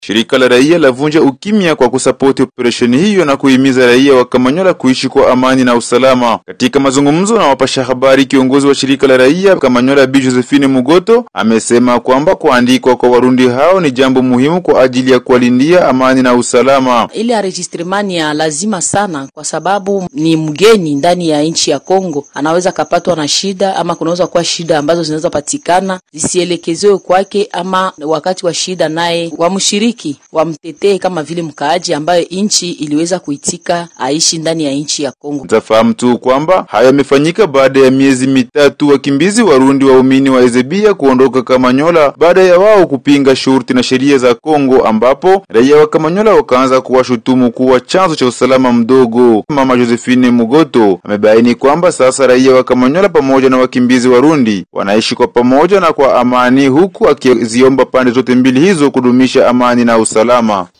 Shirika la raia lavunja ukimya kwa kusapoti operesheni hiyo na kuhimiza raia wa Kamanyola kuishi kwa amani na usalama. Katika mazungumzo na wapasha habari, kiongozi wa shirika la raia Kamanyola Bi Josephine Mugoto amesema kwamba kuandikwa kwa Warundi hao ni jambo muhimu kwa ajili ya kuwalindia amani na usalama. Ile enregistrement ni ya lazima sana, kwa sababu ni mgeni ndani ya nchi ya Kongo, anaweza kapatwa na shida ama kunaweza kuwa shida ambazo zinaweza patikana zisielekezewe kwake, ama wakati wa shida naye wamshiriki wamtetee kama vile mkaaji ambayo nchi iliweza kuitika aishi ndani ya nchi ya Kongo. Utafahamu tu kwamba hayo yamefanyika baada ya miezi mitatu wakimbizi Warundi waumini wa Ezebia kuondoka Kamanyola baada ya wao kupinga shurti na sheria za Kongo, ambapo raia wa Kamanyola wakaanza kuwashutumu kuwa chanzo cha usalama mdogo. Mama Josephine Mugoto amebaini kwamba sasa raia wa Kamanyola pamoja na wakimbizi Warundi wanaishi kwa pamoja na kwa amani, huku akiziomba pande zote mbili hizo kudumisha amani na usalama.